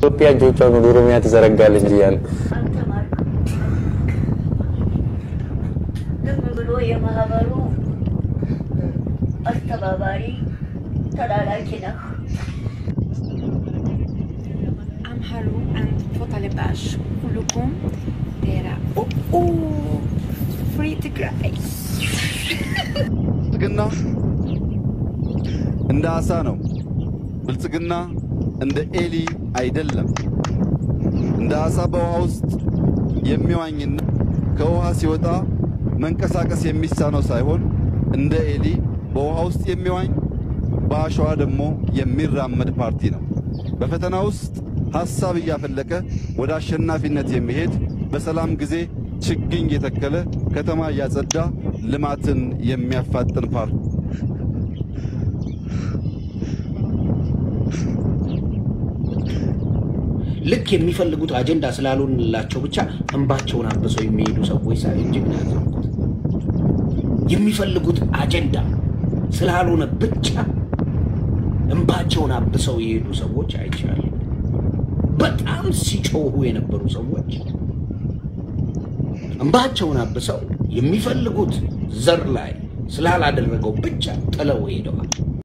ኢትዮጵያ እጆቿን ወደ ኦሮሚያ ትዘረጋለች እንጂ ያን አልተማርኩም። ዝም ብሎ የማህበሩ አስተባባሪ ተላላኪ ነህ። אמהרו and ፎታለባሽ ሁሉኩም ዴራ ኦ ፍሪ ትግራይ ብልጽግና እንደ አሳ ነው። ብልጽግና እንደ ኤሊ አይደለም። እንደ አሳ በውሃ ውስጥ የሚዋኝና ከውሃ ሲወጣ መንቀሳቀስ የሚሳነው ሳይሆን እንደ ኤሊ በውሃ ውስጥ የሚዋኝ በአሸዋ ደግሞ የሚራመድ ፓርቲ ነው። በፈተና ውስጥ ሐሳብ እያፈለቀ ወደ አሸናፊነት የሚሄድ በሰላም ጊዜ ችግኝ የተከለ ከተማ እያጸዳ ልማትን የሚያፋጥን ፓርቲ ልክ የሚፈልጉት አጀንዳ ስላልሆንላቸው ብቻ እንባቸውን አብሰው የሚሄዱ ሰዎች ሳይ እጅግ ነው ያዘንኩት። የሚፈልጉት አጀንዳ ስላልሆነ ብቻ እንባቸውን አብሰው የሄዱ ሰዎች አይቻሉ። በጣም ሲጮሁ የነበሩ ሰዎች እንባቸውን አብሰው የሚፈልጉት ዘር ላይ ስላላደረገው ብቻ ጥለው ሄደዋል።